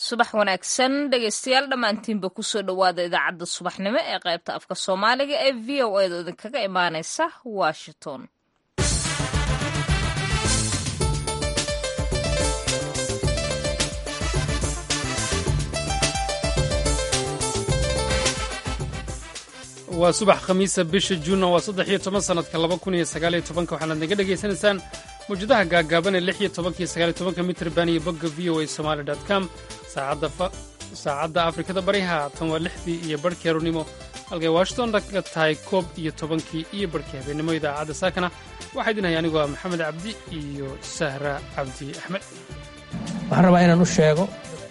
subax wanaagsan dhegaystayaal dhammaantiinba kusoo dhowaada idaacadda subaxnimo ee qaybta afka soomaaliga ee v o eeda idinkaga imaaneysa washington waa subax khamiisa bisha juunna waa saddex iyo toban sannadka laba kun iyo sagaal iyo tobanka waxaanaad naga dhegaysanaysaan mawjadaha gaagaaban ee lix iyo tobanka iyo sagaal iyo tobanka mitrban iyo bogga v o a somaali dot com saacadda afrikada bariha tan waa lixdii iyo barhkii arournimo halkay washington ka tahay koob iyo tobankii iyo barhkii habeennimo idaacadda saakana waxaa idin haya anigoo ah maxamed cabdi iyo sahra cabdi axmed waxaan rabaa inaan u sheego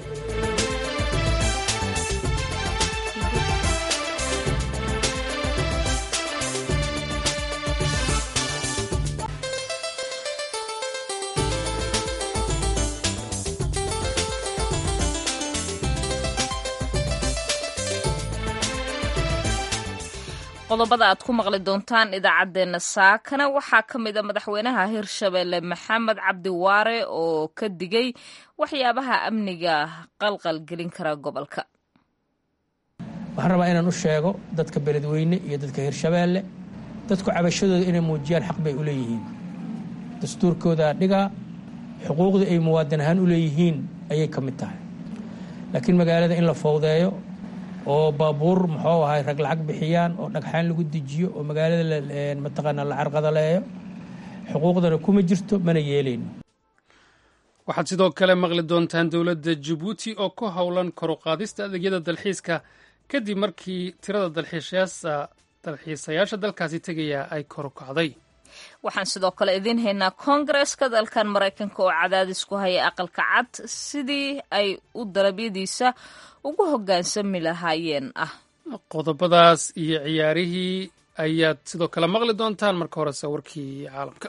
qodobada aad ku maqli doontaan idaacaddeenna saakana waxaa ka mid a madaxweynaha hirshabeelle maxamed cabdi waare oo ka digay waxyaabaha amniga qalqal gelin kara gobolka waxaan rabaa inaan u sheego dadka beledweyne iyo dadka hirshabeelle dadku cabashadooda inay muujiyaan xaq bay u leeyihiin dastuurkooda dhigaa xuquuqdii ay muwaadin ahaan u leeyihiin ayay ka mid tahay laakiin magaalada in la fowdeeyo oo baabuur muxuu ahay rag lacag bixiyaan oo dhagxaan lagu dejiyo oo magaalada mataqaanaa la carqadaleeyo xuquuqdana kuma jirto mana yeelayno waxaad sidoo kale maqli doontaan dowladda jabuuti oo ku howlan koruqaadista adeegyada dalxiiska kadib markii tirada dalxiisayaasha dalkaasi tegaya ay koru kacday waxaan sidoo kale idiin haynaa koongareska dalkan maraykanka oo cadaadis ku haya aqalka cad sidii ay u dalabyadiisa ugu hoggaansami lahaayeen ah qodobadaas iyo ciyaarihii ayaad sidoo kale maqli doontaan marka horese warkii caalamka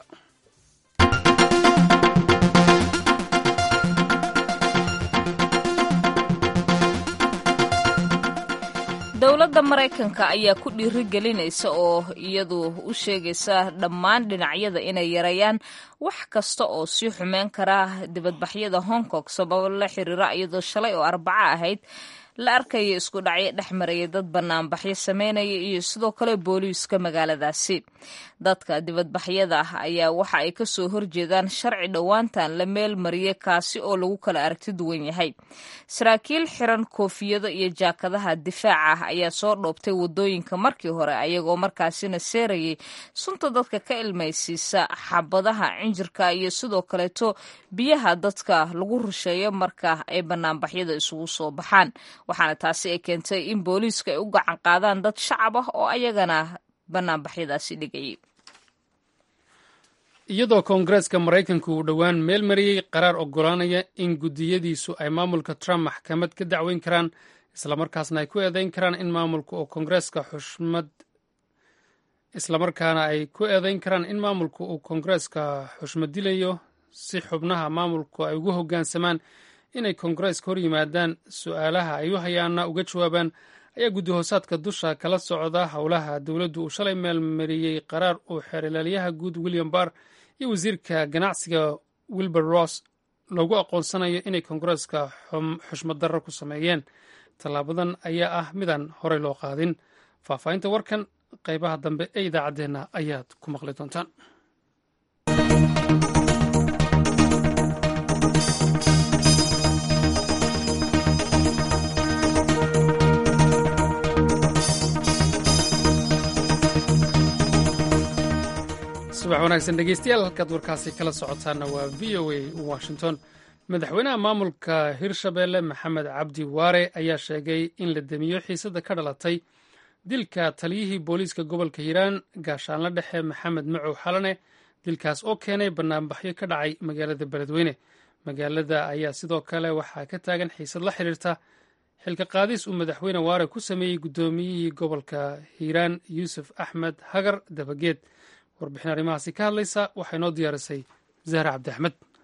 dowladda maraykanka ayaa ku dhiiri gelinaysa oo iyadu u sheegaysa dhammaan dhinacyada inay yareeyaan wax kasta oo sii xumeyn kara dibadbaxyada hong kong sababo la xiriira iyadoo shalay oo arbaco ahayd la arkaya isku dhacyo dhex maraya dad banaanbaxyo sameynaya iyo sidoo kale booliiska magaaladaasi dadka dibadbaxyada ah ayaa waxa ay kasoo horjeedaan sharci dhowaantan la meel mariyay kaasi oo lagu kala aragti duwan yahay saraakiil xiran koofiyado iyo jaakadaha difaaca ah ayaa soo dhoobtay wadooyinka markii hore ayagoo markaasina seerayay sunta dadka ka ilmaysiisa xabadaha cinjirka iyo sidoo kaleeto biyaha dadka lagu rusheeyo marka ay banaanbaxyada isugu soo baxaan waxaana taasi ay keentay in booliiska ay u gacan qaadaan dad shacab ah oo ayagana banaanbaxyadaasi dhigayay iyadoo koongareeska maraykanku uu dhowaan meel mariyey qaraar oggolaanaya in guddiyadiisu ay maamulka trump maxkamad ka dacweyn karaan islamarkaasna ay ku eedeyn karaan in maamulka oo koongareeska xushmad islamarkaana ay ku eedeyn karaan in maamulka uu koongareeska xushmad dilayo si xubnaha maamulku ay ugu hoggaansamaan inay koongareeska hor yimaadaan su-aalaha ay u hayaana uga jawaabaan ayaa guddi hoosaadka dusha kala socda howlaha dowladdu uu shalay meelmariyey qaraar uu xeerlaaliyaha guud william barr iyo wasiirka ganacsiga wilbur ross loogu aqoonsanayo inay koongareeska xushmad darro ku sameeyeen tallaabadan ayaa ah midaan horey loo qaadin faahfaahinta warkan qaybaha dambe ee idaacaddeenna ayaad ku maqli doontaan subax wanaagsan dhegeystayaal halkaad warkaasi kala socotaana waa v o a washington madaxweynaha maamulka hirshabeelle maxamed cabdi waare ayaa sheegay in la demiyo xiisada ka dhalatay dilka taliyihii booliiska gobolka hiiraan gaashaanla dhexe maxamed macow xalane dilkaas oo keenay banaanbaxyo ka dhacay magaalada beledweyne magaalada ayaa sidoo kale waxaa ka taagan xiisad la xiriirta xilka qaadis uu madaxweyne waare ku sameeyey guddoomiyihii gobolka hiiraan yuusuf axmed hagar dabageed warbixin arrimahaasi ka hadlaysa waxay noo diyaarisay zahra cabdi axmed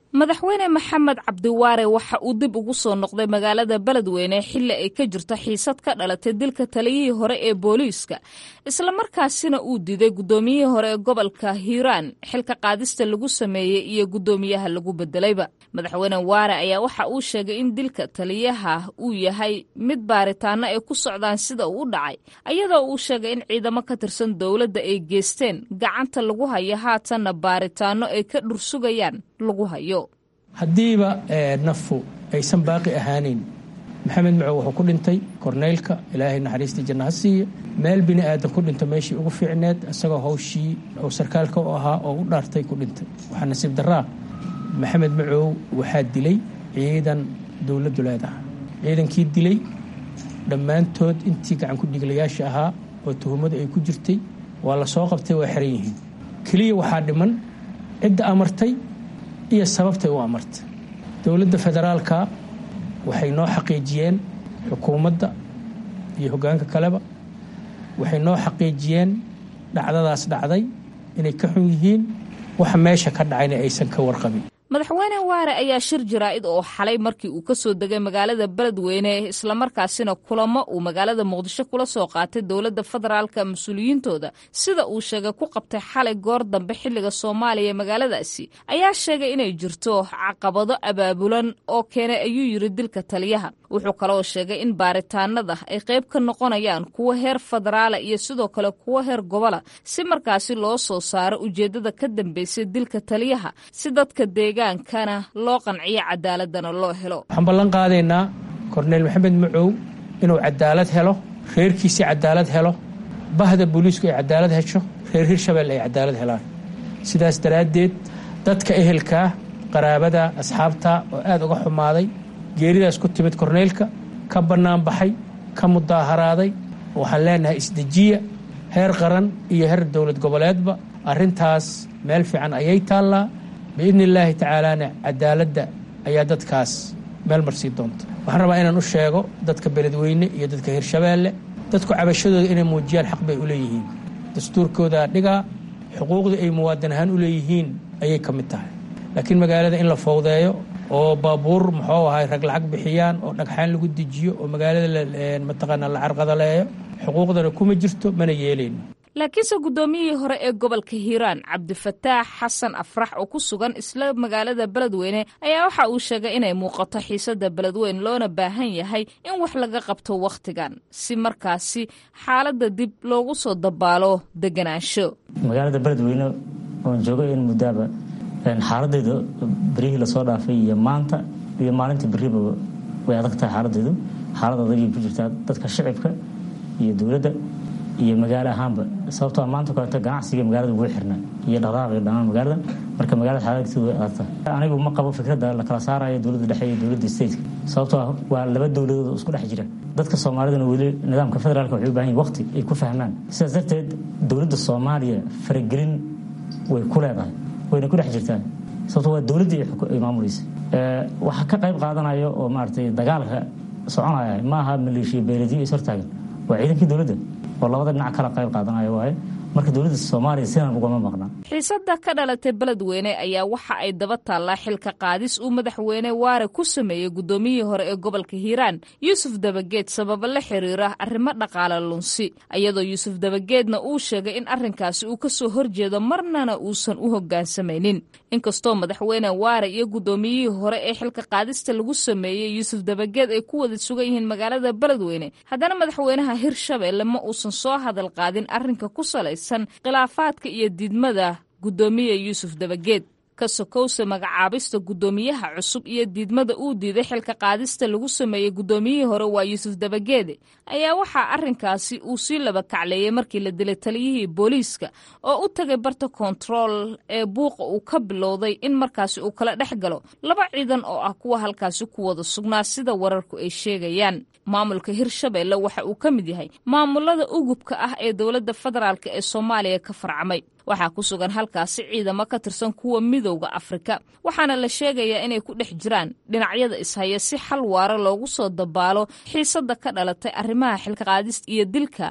madaxweyne maxamed cabdiwaare waxa uu dib ugu soo noqday magaalada beledweyne xilli ay ka jirto xiisad ka dhalatay dilka taliyihii hore ee booliiska islamarkaasina uu diiday guddoomiyihii hore ee gobolka hiiraan xilka qaadista lagu sameeyey iyo guddoomiyaha lagu bedelayba madaxweyne waare ayaa waxa uu sheegay in dilka taliyaha uu yahay mid baaritaano ay ku socdaan sida uu u dhacay ayadoo uu sheegay in ciidamo ka tirsan dowladda ay geesteen gacanta lagu hayo haatanna baaritaano ay ka dhursugayaan lagu hayo haddiiba nafu aysan baaqi ahaaneyn maxamed macow wuxuu ku dhintay korneylka ilaahay naxariistii janna ha siiya meel bini aadan ku dhinta meeshii ugu fiicneed isagoo hawshii oo sarkaalka u ahaa oo u dhaartay ku dhintay waxaa nasiib daraa maxamed macow waxaa dilay ciidan dowladdu leedaha ciidankii dilay dhammaantood intii gacan ku dhiglayaasha ahaa oo tuhumadu ay ku jirtay waa la soo qabtay waa xiran yihiin keliya waxaa dhiman cidda amartay iyo sababtay u amartay dowladda federaalka waxay noo xaqiijiyeen xukuumadda iyo hoggaanka kaleba waxay noo xaqiijiyeen dhacdadaas dhacday inay ka xun yihiin waxa meesha ka dhacayna aysan ka warqabin madaxweyne waare ayaa shir jaraa'id oo xalay markii uu ka soo degay magaalada beledweyne islamarkaasina kulamo uu magaalada muqdisho kula soo qaatay dowladda federaalka mas-uuliyiintooda sida uu sheegay ku qabtay xalay goor dambe xilliga soomaaliya magaaladaasi ayaa sheegay inay jirto caqabado abaabulan oo keenay ayuu yidhi dilka taliyaha wuxuu kaloo sheegay in baaritaanada ay qayb ka noqonayaan kuwo heer federaala iyo sidoo kale kuwo heer gobola si markaasi loo soo saaro ujeeddada ka dambeysay dilka taliyaha si dadka deegaankana loo qanciyo cadaaladana loo helo waxaan ballan qaadaynaa korneyl maxamed macow inuu cadaalad helo reerkiisii cadaalad helo bahda booliisku ay cadaalad hesho reer hirshabelle ay cadaalad helaan sidaas daraaddeed dadka ehelkaa qaraabada asxaabta oo aad uga xumaaday geeridaas ku timid korneylka ka bannaan baxay ka mudaaharaaday waxaan leenahay isdejiya heer qaran iyo heer dowlad goboleedba arrintaas meel fiican ayay taallaa biidni illaahi tacaalaana cadaaladda ayaa dadkaas meel marsii doonta waxaan rabaa inaan u sheego dadka beledweyne iyo dadka hirshabeelle dadku cabashadooda inay muujiyaan xaq bay u leeyihiin dastuurkooda dhigaa xuquuqdii ay muwaadin ahaan u leeyihiin ayay ka mid tahay laakiin magaalada in la fowdeeyo oo baabuur muxuu ahay rag lacag bixiyaan oo dhagxaan lagu dejiyo oo magaalada mataqaanaa la carqadaleeyo xuquuqdana kuma jirto mana yeelayno laakiinse guddoomiyihii hore ee gobolka hiiraan cabdifataax xasan afrax oo ku sugan isla magaalada beledweyne ayaa waxa uu sheegay inay muuqato xiisadda beledweyne loona baahan yahay in wax laga qabto wakhtigan si markaasi xaaladda dib loogu soo dabaalo deganaansho magaalada beledweyne oon jooga in muddaaba xaaladeedu beryihii lasoo dhaafay iyo maanta iyo maalinta beriba way adag tahay xaaladeedu xaalad adagay ku jirtaa dadka shicibka iyo dowladda iyo magaalo ahaanba sababtoo maanta kaleeto ganacsiga magaalada ugu xirnaa iyo dhaqdhaqaaqi dhammaan magaalada marka magaalada xaaladteedu way adagtahay anigu ma qabo fikradda la kala saarayo dowladda dhexe iyo dowladda stateka sababtoo ah waa laba dowladood oo isku dhex jira dadka soomaaliduna weli nidaamka federaalka waxay u baahan yihin waqti ay ku fahmaan sidaas darteed dowladda soomaaliya faragelin way ku leedahay wayna ku dhex jirtaa sababto waa dowladdii ay maamulaysa waxaa ka qayb qaadanaya oo maaragtay dagaalka soconaya ma aha maleeshiya beeladiyo is hortaagan waa ciidankii dowladda oo labada dhinac kala qayb qaadanaya waaye marka dowladda soomaaliya sidan ugama maqnaa xiisadda ka dhalatay beledweyne ayaa waxa ay daba taallaa xilka qaadis uu madaxweyne waare ku sameeyey guddoomiyihii hore ee gobolka hiiraan yuusuf dabageed sababa la xiriira arrimo dhaqaale lunsi iyadoo yuusuf dabageedna uu sheegay in arrinkaasi uu ka soo horjeedo marnana uusan u hoggaansamaynin inkastoo madaxweyne waare iyo guddoomiyihii hore ee xilka qaadista lagu sameeyey yuusuf dabageed ay ku wada sugan yihiin magaalada beledweyne haddana madaxweynaha hirshabelle ma uusan soo hadal qaadin arrinka ku salaysan khilaafaadka iyo diidmada guddoomiye yuusuf dabageed ka sokowse magacaabista guddoomiyaha cusub iyo diidmada uu diiday xilka qaadista lagu sameeyey guddoomiyihii hore waa yuusuf dabageede ayaa waxaa arrinkaasi uu sii laba kacleeyey markii la dilay taliyihii booliiska oo u tagay barta kontarool ee buuqa uu ka bilowday in markaasi uu kala dhex galo laba ciidan oo ah kuwa halkaasi ku wada sugnaa sida wararku ay sheegayaan maamulka hirshabelle waxa uu ka mid yahay maamulada ugubka ah ee dowladda federaalk ee soomaaliya ka farcamay waxaa ku sugan halkaasi ciidamo ka tirsan kuwa midowda afrika waxaana la sheegayaa inay ku dhex jiraan dhinacyada ishaya si xal waara loogu soo dabaalo xiisadda ka dhalatay arrimaha xilka qaadis iyo dilka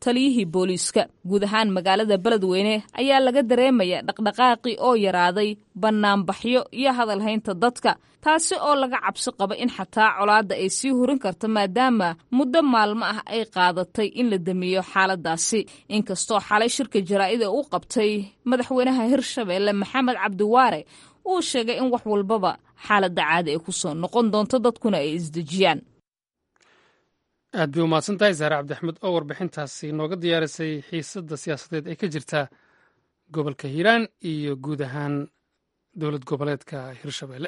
taliyihii booliiska guud ahaan magaalada beledweyne ayaa laga dareemaya dhaqdhaqaaqii oo yaraaday bannaanbaxyo iyo hadalhaynta dadka taasi oo laga cabsi qaba in xataa colaadda ay sii hurin karto maadaama muddo maalmo ah ay qaadatay in la damiyo xaaladaasi inkastoo xalay shirka jaraa'ida u qabtay madaxweynaha hirshabeelle maxamed cabdiwaare uu sheegay in wax walbaba xaaladda caadi ay ku soo noqon doonto dadkuna ay isdejiyaan aad bay umahadsan tahay saare cabdixmed oo warbixintaasi nooga diyaarisay xiisadda siyaasadeed ee ka jirta gobolka hiiraan iyo guud ahaan dowlad goboleedka hirshabeelle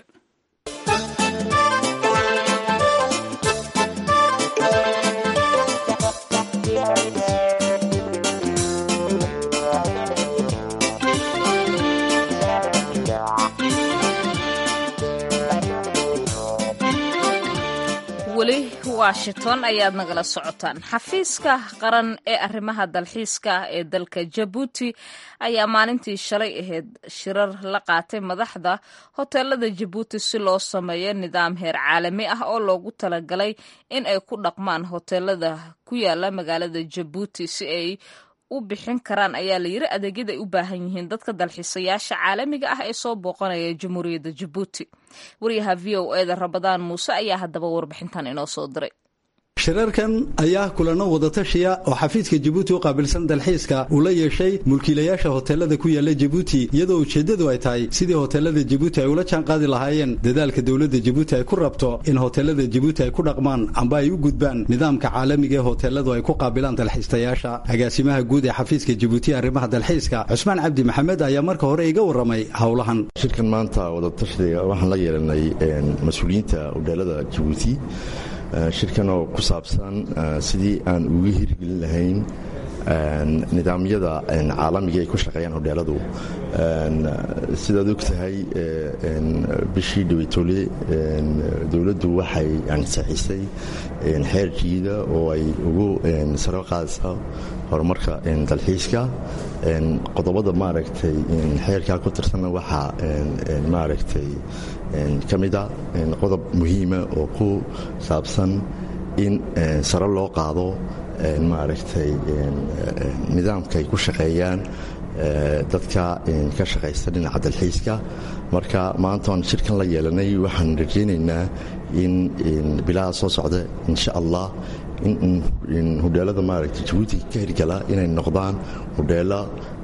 weli washington ayaad nagala socotaan xafiiska qaran ee arrimaha dalxiiska ee dalka jabuuti ayaa maalintii shalay ahayd shirar la qaatay madaxda hoteelada jabuuti si loo sameeyo nidaam heer caalami ah oo loogu talagalay in ay ku dhaqmaan hoteelada ku yaala magaalada jabuuti si ay u bixin karaan ayaa la yiri adeegyada ay u baahan yihiin dadka dalxiisayaasha caalamiga ah ee soo booqanaya jamhuuriyadda jabuuti wariyaha v o eda rabadaan muuse ayaa haddaba warbixintan inoo soo diray shirarkan ayaa kulano wadatashiya oo xafiiska jabuuti u qaabilsan dalxiiska uu la yeeshay mulkiilayaasha hoteelada ku yaala jabuuti iyadoo ujeeddadu ay tahay sidii hoteelada jabuuti ay ula jaanqaadi lahaayeen dadaalka dowladda jabuuti ay ku rabto in hoteelada jabuuti ay ku dhaqmaan amba ay u gudbaan nidaamka caalamiga ee hoteeladu ay ku qaabilaan dalxiistayaasha agaasimaha guud ee xafiiska jabuuti arrimaha dalxiiska cusmaan cabdi maxamed ayaa marka hore iga warramay howlahan shirkan maanta wadatashiga waxaan la yeelanay mas-uuliyiinta hoteelada jabuuti shirkan oo ku saabsan sidii aan uga hirgelin lahayn nidaamyada caalamiga ay ku shaqeeyaan hodheeladu sidaad og tahay bishii dhaweytole dowladdu waxay ansaxisay xeer jiida oo ay ugu saro qaadaysa horumarka dalxiiska qodobada maaragtay xeerkaa ku tirsanna waxaa maaragtay ka mida qodob muhiima oo ku saabsan in sare loo qaado maaragtay nidaamka ay ku shaqeeyaan dadka ka shaqaysta dhinaca dalxiiska marka maanta aan shirkan la yeelanay waxaan rajaynaynaa in bilaha soo socda insha allah in hodheelada maaragtay jabuuti ka hirgala inay noqdaan hodheelo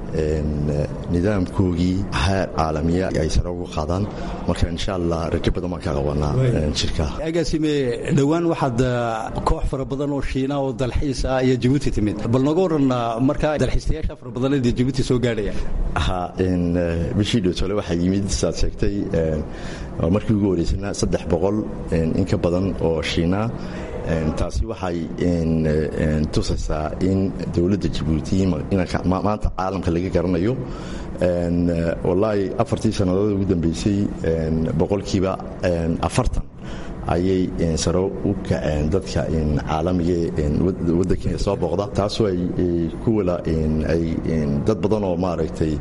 nidaamkoogii heer caalamiya ay sare ugu qaadaan marka insha allah rajo badan baan ka qabanaa shirka agaasime dhowaan waxaad koox fara badan oo shiina oo dalxiis ah iyo jabuuti timid bal nooga waran markaa dalxiistayaasha fara badanada jabuuti soo gaadhaya ha bishii dhowtole waxaa yimid saad sheegtay markii ugu horeysana saddex boqol in ka badan oo shiina taasi waxay tusaysaa in dowladda jabuuti maanta caalamka laga garanayo wallaahi afartii sannadood ugu dambeysay boqolkiiba afartan ayay saro u kaceen dadka caalamiga waddankeena soo booqda taasoo ay ku wala ay dad badan oo maaragtay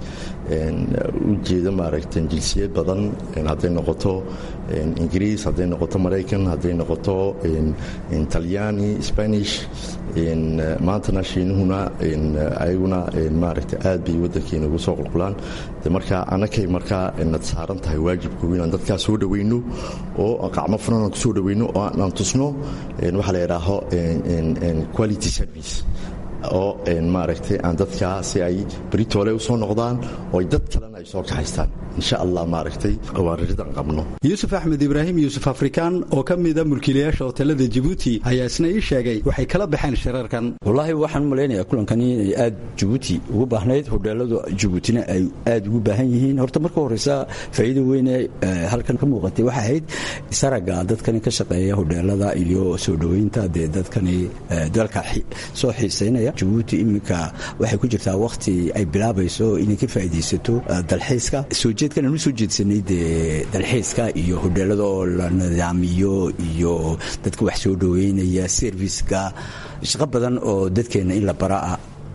u jeeda maaragtay jinsiyad badan hadday noqoto ingiriis hadday noqoto maraykan hadday noqoto talyaani spanish maantana shiinuhuna ayaguna maaragtay aad bay waddankeena ugu soo qulqulaan marka annakay markaa nad saaran tahay waajibkoogu inaan dadkaa soo dhowayno oo qacmo furan aan kusoo dhowayno oo aan tusno waxaa la yidhaaho quality service oo maaragtay aan dadkaa si ay beritoole u soo noqdaan oo ay dad kalena ay soo kaxaystaan insha allah maaragtay waa raridan qabno yuusuf axmed ibraahim yuusuf afrikaan oo ka mida mulkiilayaasha hoteelada jabuuti ayaa isna ii sheegay waxay kala baxeen shirarkan wallaahi waxaan malaynayaa kulankani inay aad jabuuti ugu baahnayd hodheeladu jabuutina ay aad ugu baahan yihiin horta marka horeysa faa'iida weyne halkan ka muuqatay waxay ahayd isaraga dadkani ka shaqeeya hodheelada iyo soo dhoweynta dee dadkani dalka soo xiisaynaya jabuuti iminka waxay ku jirtaa wakhti ay bilaabayso inay ka faa'iidaysato dalxiiska soo jeedkan aan u soo jeedsanay dee dalxiiska iyo hodheelada oo la nidaamiyo iyo dadka wax soo dhoweynaya serviska shaqo badan oo dadkeenna in la bara ah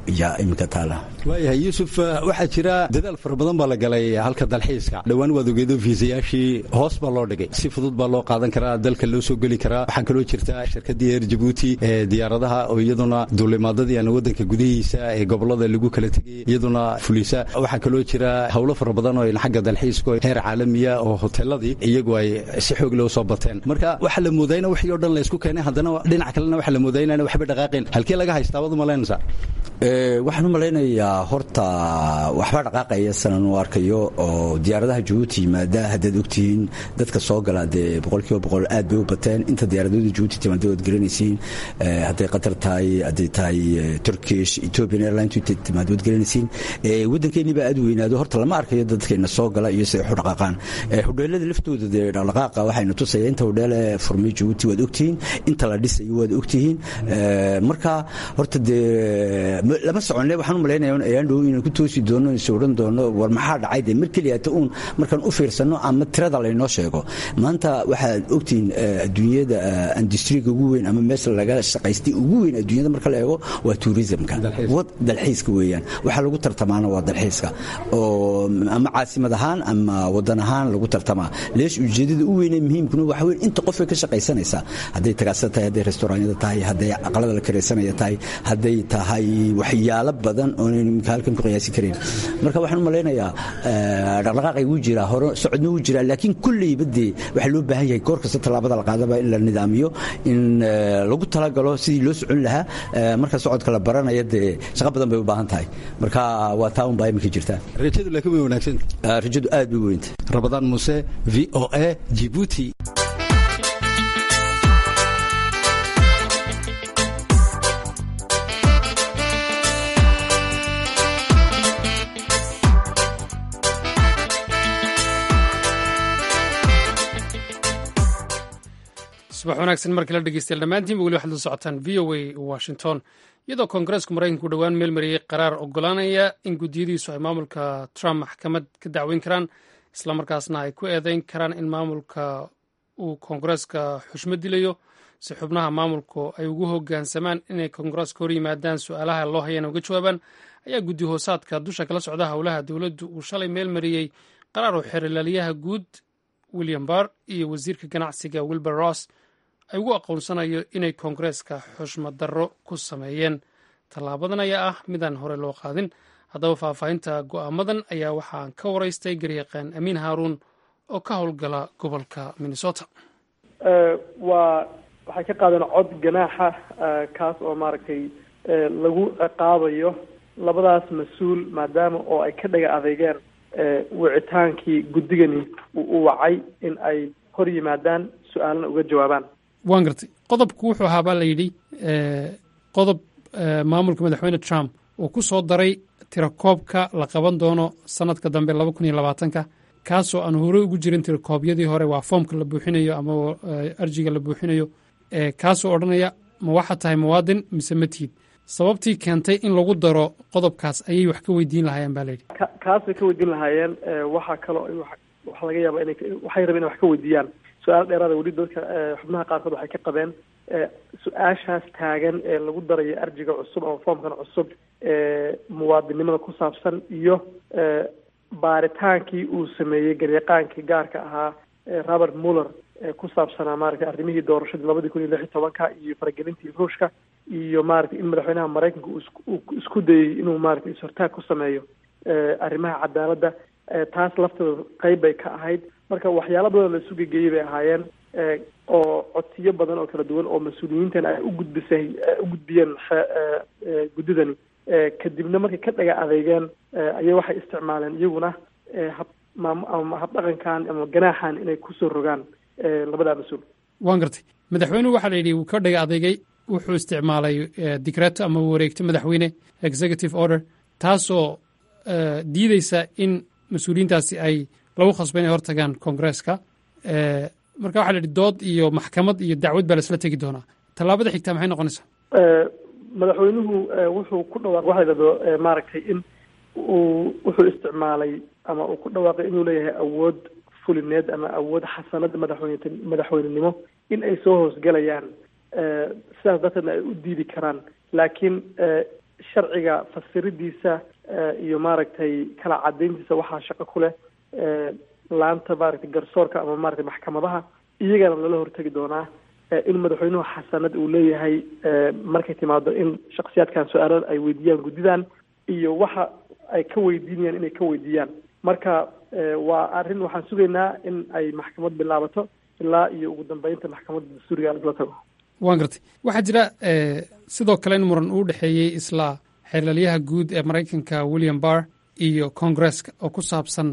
yaa iminka taala waayahay yuusuf waxaa jira dadaal fara badan baa la galay halka dalxiiska dhowaan waad ogeedo fiisayaashii hoos baa loo dhigay si fudud baa loo qaadan karaa dalka loo soo geli karaa waxaa kaloo jirta shirkadii eer jabuuti ee diyaaradaha oo iyaduna duulimaadadii aan wadanka gudihiisa ee gobolada lagu kala tegay iyaduna fulisa waxaa kaloo jira howlo fara badan oo xagga dalxiiska heer caalamiya oo hoteeladii iyagu ay si xoog loo soo bateen marka waxaa la moodayna wixii o dhan la isku keenay haddana dhinac kalena waxaa la moodaya inaan waxba dhaqaaqeen halkee laga haystaa waad umalaynaysaa waxaan u malaynayaa horta waxba dhaqaaqaya sanan u arkayo oo diyaaradaha jabuuti yimaada haddaad ogtihiin dadka soo gala dee boqolkiiba boqol aad bay u bateen inta diyaaradooda jabuuti timaada waad garanaysiin hadday qatar tahay hadday tahay turkish ethiopian airline timaada waad garanaysiin waddankeennii baa aad weynaado horta lama arkayo dadkeena soo gala iyo siday u dhaqaaqaan hudheelada laftooda dee dhaqdhaqaaqa waxayna tusaya inta hudheele furmay jabuuti waad ogtihiin inta la dhisayo waad ogtihiin marka horta dee lama soconne waxaan u malaynaya ayaan dhow inaan ku toosi doono is odhan doono war maxaa dhacay dee mar keliyata uun markaan u fiirsanno ama tirada laynoo sheego maanta waxaad ogtihiin adduunyada industriga ugu weyn ama meesha laga shaqaystay ugu weyn adduunyada marka la eego waa tourismka dalxiiska weeyaan waxaa lagu tartamaana waa dalxiiska oo ama caasimad ahaan ama wadan ahaan lagu tartamaa leesh ujeedada u weynee muhiimkuna waxa weyn inta qofay ka shaqaysanaysaa hadday tagaasada tahay hadday restauranyada tahay hadday aqalada la karaysanaya tahay hadday tahay waxyaalo badan oonan imika halkan ku qiyaasi karin marka waxaan u malaynayaa dhaqdhaqaaqay wuu jiraa hore socodna wuu jiraa laakiin kulleyba dee waxaa loo baahan yahay goor kasta tallaabada la qaadaba in la nidaamiyo in lagu talagalo sidii loo socon lahaa marka socodka la baranaya dee shaqo badan bay u baahan tahay marka waa taa un baa iminka jirtaa rajadu laakiin way wanaagsan rajadu aad bay weynta rabadaan muuse v o a jibuuti subax wanaagsan markii la dhegeystayaal dhammaantiinba weli waxaad la socotaan v o a washington iyadoo koongareesku maraykanku dhowaan meel mariyey qaraar ogolaanaya in guddiyadiisu ay maamulka trump maxkamad ka dacweyn karaan islamarkaasna ay ku eedeyn karaan in maamulka uu koongareeska xushmad dilayo si xubnaha maamulku ay ugu hogaansamaan inay koongareeska hor yimaadaan su-aalaha loo hayana uga jawaabaan ayaa guddi hoosaadka dusha kala socda howlaha dowladdu uu shalay meel mariyey qaraar oo xeerlaaliyaha guud william barr iyo wasiirka ganacsiga wilbur ross ay ugu aqoonsanayo inay koongareeska xushmad darro ku sameeyeen tallaabadan ayaa ah midaan hore loo qaadin haddaba faahfaahinta go'aamadan ayaa waxaan ka waraystay garyaqaan amiin haaruun oo ka howlgala gobolka minnesota waa waxay ka qaadeen cod ganaaxa kaas oo maaragtay lagu ciqaabayo labadaas mas-uul maadaama oo ay ka dhaga adeegeen wicitaankii guddigani uu wacay in ay hor yimaadaan su-aalna uga jawaabaan waan gartay qodobku wuxuu ahaa baa la yidhi qodob maamulka madaxweyne trump uu ku soo daray tirakoobka la qaban doono sanadka dambe laba kun iyo labaatanka kaasoo aan hore ugu jirin tirakoobyadii hore waa foomka la buuxinayo ama arjiga la buuxinayo kaasoo odhanaya ma waxaad tahay muwaadin mise ma tihid sababtii keentay in lagu daro qodobkaas ayay wax ka weydiin lahaayeen ba layidhi kaasay ka weydiin lahaayeen waxaa kaloo waxaa laga yaaba inay waxay rabeen inay wax ka weydiiyaan su-aal dheeraada weli dadka xubnaha qaarkood waxay ka qabeen su-aashaas taagan ee lagu darayo arjiga cusub ama foomkan cusub ee muwaadinimada ku saabsan iyo baaritaankii uu sameeyey garyaqaankii gaarka ahaa robert muller ee ku saabsanaa maaragtay arrimihii doorashadii labadii kun iyo lix iyo tobanka iyo faragelintii ruushka iyo maaragtay in madaxweynaha maraykanka uu isku dayey inuu maaragtay is-hortaag ku sameeyo arrimaha cadaaladda taas lafteeda qeyb bay ka ahayd marka waxyaalo badan la isu gegeeyey bay ahaayeen oo codsiyo badan oo kala duwan oo mas-uuliyiintan ay u gudbisay u gudbiyeen guddidani kadibna markay ka dhaga adeegeen ayay waxay isticmaaleen iyaguna hab ama habdhaqankan ama ganaaxan inay kusoo rogaan labadaa mas-uul waan gartay madaxweynuhu waxaa la yidhi wuu ka dhaga adeegay wuxuu isticmaalay dikreeto ama wareegto madaxweyne executive order taasoo diideysa in mas-uuliyiintaasi ay lagu khasba inay hortagaan koongareeska marka waxa la yidhi dood iyo maxkamad iyo dacwad baa laisla tegi doonaa tallaabada xigtaa maxay noqonaysaa madaxweynuhu wuxuu ku dhawaaq waxa la yidhahdo maaragtay in uu wuxuu isticmaalay ama uu ku dhawaaqay inuu leeyahay awood fulineed ama awood xasanada madaxweyne madaxweynenimo in ay soo hoosgelayaan sidaas darteedna ay u diidi karaan laakiin sharciga fasiridiisa iyo maaragtay kala cadayntiisa waxaa shaqo ku leh laanta maaragtay garsoorka ama maaragtay maxkamadaha iyagana lala hortegi doonaa in madaxweynuhu xasanad uu leeyahay markay timaado in shaksiyaadkan su-aalo ay weydiiyaan guddidan iyo waxa ay ka weydiinayaan inay ka weydiiyaan marka waa arrin waxaan sugaynaa in ay maxkamad bilaabato ilaa iyo ugu dambeynta maxkamadda dastuuriga isla tago waan gartay waxaa jira sidoo kale in muran uu dhexeeyey isla xeerlalyaha guud ee maraykanka william barr iyo congresska oo ku saabsan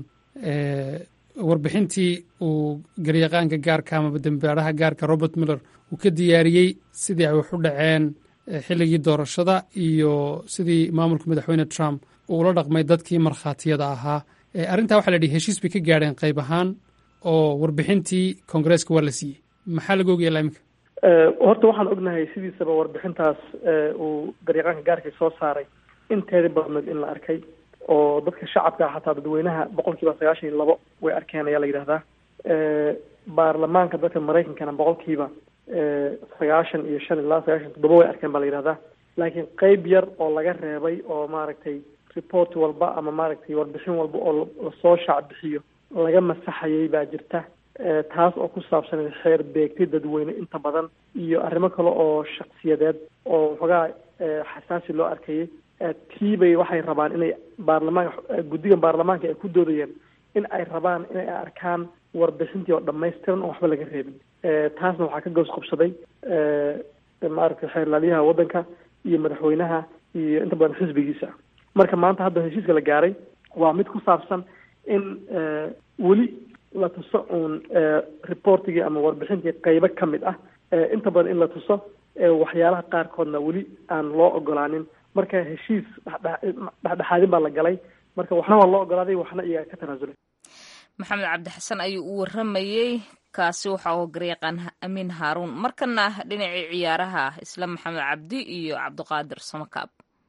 warbixintii uu garyaqaanka gaarka amaba dembaaraha gaarka robert miller uu ka diyaariyey sidii ay wax u dhaceen xilligii doorashada iyo sidii maamulka madaxweyne trump uu ula dhaqmay dadkii markhaatiyada ahaa arrintaa waxaa la yidhi heshiis bay ka gaadheen qayb ahaan oo warbixintii koongreeska waa la siiyey maxaa laga ogaya iminka horta waxaan ognahay sidiisaba warbixintaas uu garyaqaanka gaarka soo saaray inteeda badneed in la arkay oo dadka shacabka xataa dadweynaha boqol kiiba sagaashan iyo labo way arkeen ayaa la yidhahdaa baarlamaanka dadka maraykankana boqol kiiba sagaashan iyo shan ilaa sagaashan toddoba way arkeen baa la yidhahdaa laakiin qeyb yar oo laga reebay oo maaragtay report walba ama maaragtay warbixin walba oo lasoo shaac bixiyo laga masaxayay baa jirta taas oo ku saabsan xeer beegtay dadweyne inta badan iyo arrimo kale oo shaksiyadeed oo waxoogaa xasaasi loo arkayay tiibay waxay rabaan inay baarlamaanka guddigan baarlamaanka ay ku doodayeen in ay rabaan inay arkaan warbixintii oo dhamaystiran oo waxba laga reebin taasna waxaa ka goos qabsaday maaragtay xeerlaalyaha waddanka iyo madaxweynaha iyo inta badan xisbigiisa marka maanta hadda heshiiska la gaaray waa mid ku saabsan in weli la tuso uun reportigii ama warbixintii qeybo ka mid ah inta badan in la tuso waxyaalaha qaarkoodna weli aan loo ogolaanin marka heshiis dhexdhexaadin baa la galay marka waxna waa loo ogolaaday waxna iyaga ka tanaasulay maxamed cabdixasan ayuu u waramayey kaasi waxa uu garyaqaan amiin haaruun markana dhinacii ciyaaraha isla maxamed cabdi iyo cabdiqaadir samakaab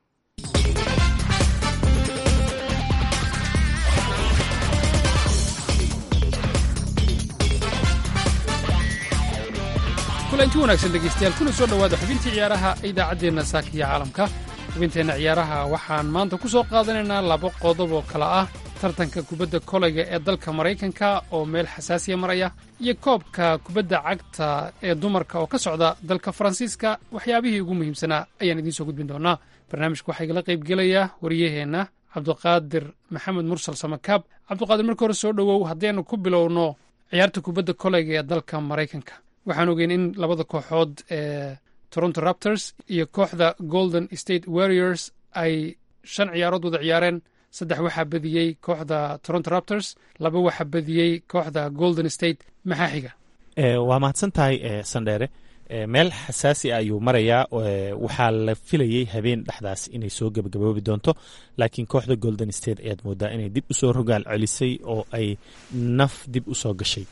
kulanti wanaagsan dhegeystayaal kuna soo dhowaada xubintii ciyaaraha idaacaddeenna saaka iyo caalamka xubinteenna ciyaaraha waxaan maanta ku soo qaadanaynaa laba qodob oo kale ah tartanka kubadda koleyga ee dalka maraykanka oo meel xasaasiya maraya iyo koobka kubadda cagta ee dumarka oo ka socda dalka faransiiska waxyaabihii ugu muhiimsanaa ayaan idiin soo gudbin doonaa barnaamijka waxaa igala qaybgelaya wariyaheenna cabdiqaadir maxamed mursal samakaab cabdiqaadir marka hore soo dhowow haddaynu ku bilowno ciyaarta kubadda koleyga ee dalka maraykanka waxaan ogeyn in labada kooxood ee toronto raptors iyo kooxda golden state warriors ay shan ciyaarood wada ciyaareen saddex waxaa badiyey kooxda toronto raptors laba waxaa badiyey kooxda golden state maxaa xiga waa mahadsan tahay sandheere meel xasaasi a ayuu marayaa waxaa la filayey habeen dhexdaas inay soo gebagaboobi doonto laakiin kooxda golden state ayaad moodaa inay dib usoo rogaal celisay oo ay naf dib usoo gashay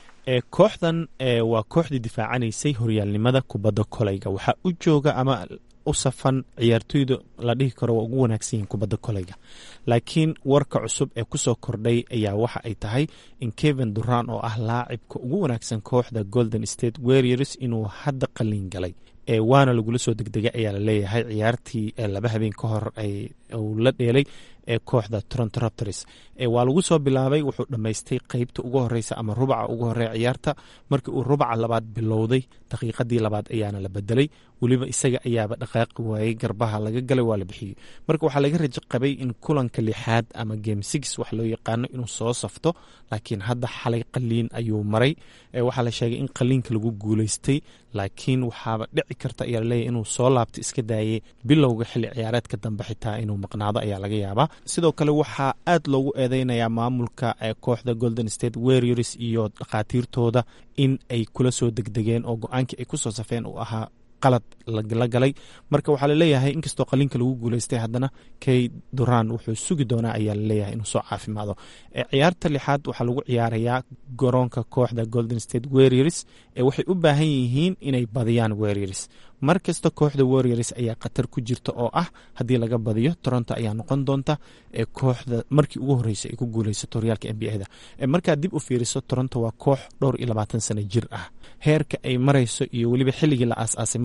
kooxdan waa kooxdii difaacanaysay horyaalnimada kubadda koleyga waxaa u jooga ama u safan ciyaartoyda la dhihi karo waa ugu wanaagsan yihin kubadda koleyga laakiin warka cusub ee kusoo kordhay ayaa waxa ay tahay in kevin duran oo ah laacibka ugu wanaagsan kooxda golden state warriors inuu hadda qalin galay waana lagula soo degdegay ayaa laleeyahay ciyaartii laba habeen ka hor uu la dheelay ee kooxda toronto raptors waa lagu soo bilaabay wuxuu dhammaystay qeybta ugu horeysa ama rubaca ugu horeya ciyaarta markii uu rubaca labaad bilowday daqiiqadii labaad ayaana la bedelay weliba isaga ayaaba dhaqaaqi waayey garbaha laga galay waa la bixiyey marka waxaa laga rajo qabay in kulanka lixaad ama game six wax loo yaqaano inuu soo safto laakiin hadda xalay qaliin ayuu maray waxaa la sheegay in qaliinka lagu guuleystay laakiin waxaaba dhici karta ayaa laleeyahy inuu soo laabto iska daayay bilowga xilli ciyaareedka dambe xitaa inuu maqnaado ayaa laga yaabaa sidoo kale waxaa aad loogu eedeynayaa maamulka kooxda golden state warriors iyo dhakhaatiirtooda in ay kula soo degdegeen oo go-aankii ay kusoo safeen uu ahaa qalad la galay marka waxaa laleeyahay inkastoo qaliinka lagu guuleystay haddana kay duran wuxuu sugi doonaa ayaa laleeyahay inuu soo caafimaado ciyaarta lixaad waxaa lagu ciyaarayaa garoonka kooxda golden state warriors waxay u baahan yihiin inay badiyaan warriors mar kasta kooxda warriors ayaa khatar ku jirta oo ah haddii laga badiyo toronto ayaa noqon doonta kooxda markii ugu horreysay ay ku guuleysato horyaalka n b a da markaad dib u fiiriso toronto waa koox dhowr iyo labaatan sano jir ah heerka ay marayso iyo weliba xilligii la aas-aasay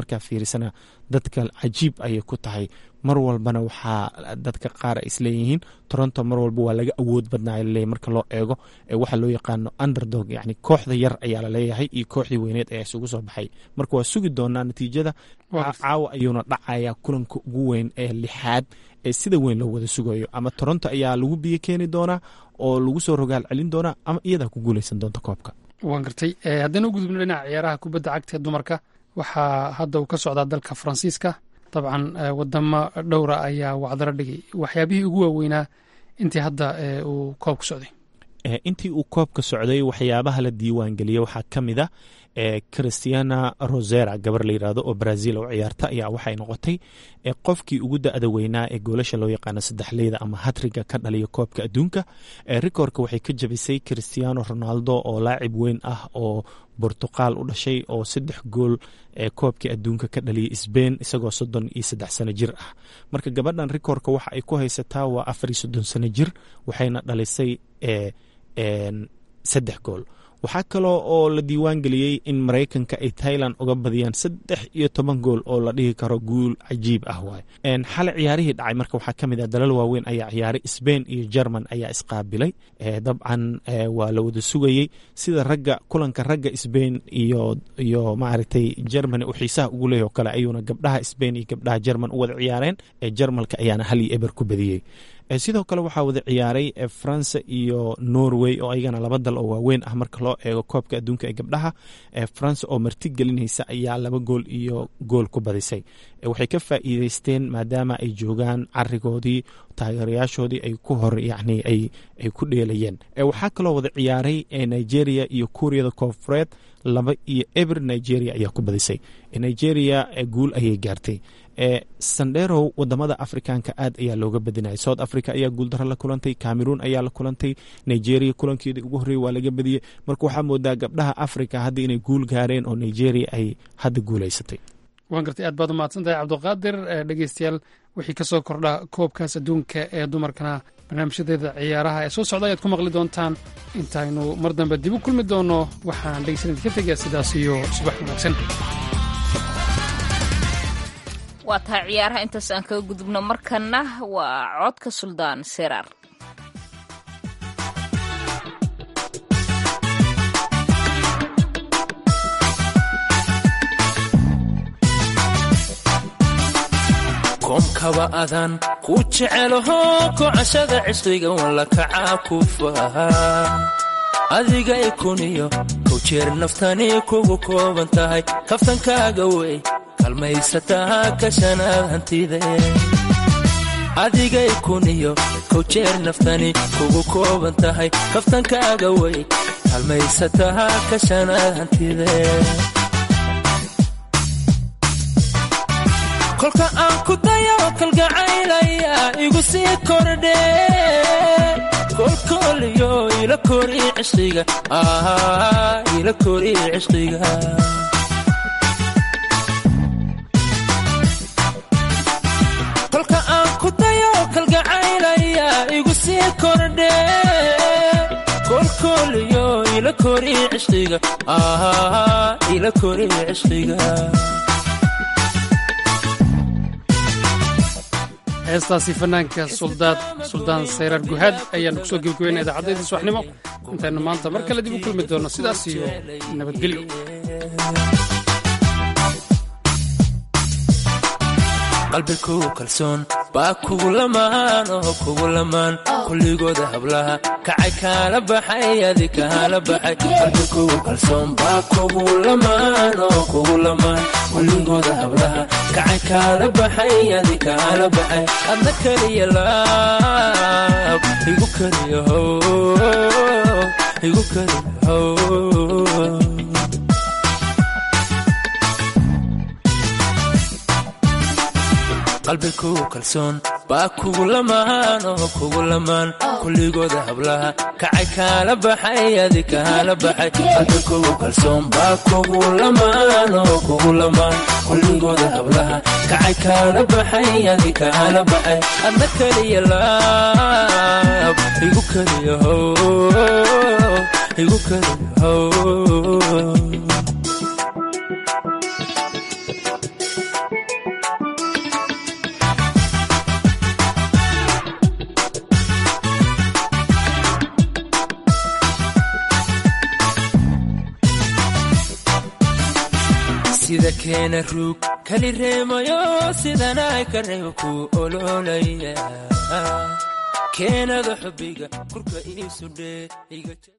markaa fiirisana dadka cajiib ayay ku tahay mar walbana waxaa dadka qaar ay isleeyihiin toronto mar walba waa laga awood badnaa laleeyahy marka loo eego waxaa loo yaqaano underdog yani kooxda yar ayaa laleeyahay iyo kooxdii weyneed ayaa isugu soo baxay marka waa sugi doonaa natiijada caawa ayuuna dhacaya kulanka ugu weyn ee lixaad ee sida weyn loo wada sugayo ama toronto ayaa lagu biyo keeni doonaa oo lagu soo rogaal celin doonaa ama iyadaa ku guuleysan doonta koobka waan gartay haddana u gudubno dhinaca ciyaaraha kubadda cagta ee dumarka waxaa hadda uu ka socdaa dalka faransiiska dabcan wadamo dhowra ayaa wacdaro dhigay waxyaabihii ugu waaweynaa intii hadda uu koobka socday intii uu koobka socday waxyaabaha la diiwaangeliyey waxaa ka mid a christiana rosera gabar la yirahdo oo brazil oo ciyaarta ayaa waxay noqotay qofkii ugu da-da weynaa ee goolasha loo yaqaano saddexleyda ama hatriga ka dhaliya koobka adduunka rikoorka waxay ka jabisay christiano ronaldo oo laacib weyn ah oo bortuqal u dhashay oo saddex gool ee koobkii adduunka ka dhaliyay sbain isagoo soddon iyo saddex sano jir ah marka gabadhan rikoorka waxa ay ku haysataa waa afar iyo soddon sano jir waxayna dhalisay saddex gool waxaa kaloo oo la diiwaan geliyey in maraykanka ay tailand uga badiyaan saddex iyo toban gool oo la dhihi karo guul cajiib ah waay xale ciyaarihii dhacay marka waxaa ka mid ah dalal waaweyn ayaa ciyaaray sbain iyo german ayaa isqaabilay dabcan waa la wada sugayey sida ragga kulanka ragga sbain iyo iyo maaragtay germany uu xiisaha ugu leeyahy oo kale ayuuna gabdhaha sbain iyo gabdhaha german u wada ciyaareen jarmalka ayaana hal iyo eber ku badiyey sidoo kale waxaa wada ciyaaray faransa iyo norway oo ayagana laba dal oo waaweyn ah marka loo eego koobka adduunka ee gabdhaha faransa oo marti gelinaysa ayaa laba gool iyo gool ku badisay waxay ka faa'iideysteen maadaama ay joogaan carigoodii taageerayaashoodii ay ku hor yani ay ku dheelayeen waxaa kaloo wada ciyaaray nigeria iyo kuuriyada koonfureed laba iyo eber nigeria ayaa ku badisay nigeria guul ayay gaartay sandherow wadamada afrikaanka aad ayaa looga badinaya south africa ayaa guuldaro la kulantay cameroon ayaa la kulantay nigeria kulankeedii ugu horreeyey waa laga badiyey marka waxaa moodaa gabdhaha africa hadda inay guul gaareen oo nigeria ay hadda guuleysatay waan gartay aad baad umahadsan tahay cabdiqaadir dhegeystayaal wixii ka soo kordha koobkaas adduunka ee dumarkana barnaamijyadeeda ciyaaraha ee soo socda ayaad ku maqli doontaan intaynu mar dambe dib u kulmi doonno waxaan dhegeysanad ka tegaa sidaas iyo subax wanaagsan waa tahay ciyaaraha intaas aan kaga gudubno markanna waa codka suldaan seraar koomkaba adaan ku jecelaho kocashada cishriga walla kacaa ku fahaa adigay kuniyo kow jeer naftani kugu kooban tahay kaftankaaga wey kalmaysataa kashanaad hantide adigay kuniyo kow jeer naftani kugu kooban tahay kaftankaaga wey kalmaysataa kashanaad hantide kolka aan ku dayo kalgacaylaya igu sii kordhe kolkooliyo ila kori cishqiga ila kori cishqiga kolka aan ku dayo kalgacaylaya igu sii kordhe kolkooliyo ila kori cishqiga ila kori cishqiga heestaasi fanaanka suldaad suldaan sayraar guhaad ayaanu kusoo gebagabeynaa idaacaddaydii subaxnimo intaynu maanta mar kale dib u kulmi doonno sidaas iyo nabadgelyo qalbikugu kalsoon baa kugu lamaan oo kugu lamaan kulligooda hablaha kacay kaala baxay adi kaala baxay qalbikugu kalsoon baa kugu lamaan oo kugu lamaan kulligooda hablaha kacay kaala baxay adi kaala baxay adna keliya laab igu keliya how igu keliya how qalbikugu kalsoon baa kugu lamaan oo kugu lamaan kulligooda hablaha kacay kaala baxay adi kaala baxay qalbikugu kalsoon baa kugu lamaan oo kugu lamaan kulligooda hablaha kacay kaala baxay adi kaala baxay adna keliya laab igu keliya how igu keliya how sida keena ruug kali reemayo sidanay ka reebo ku ololaya keenada xubbiga kurka iisudhee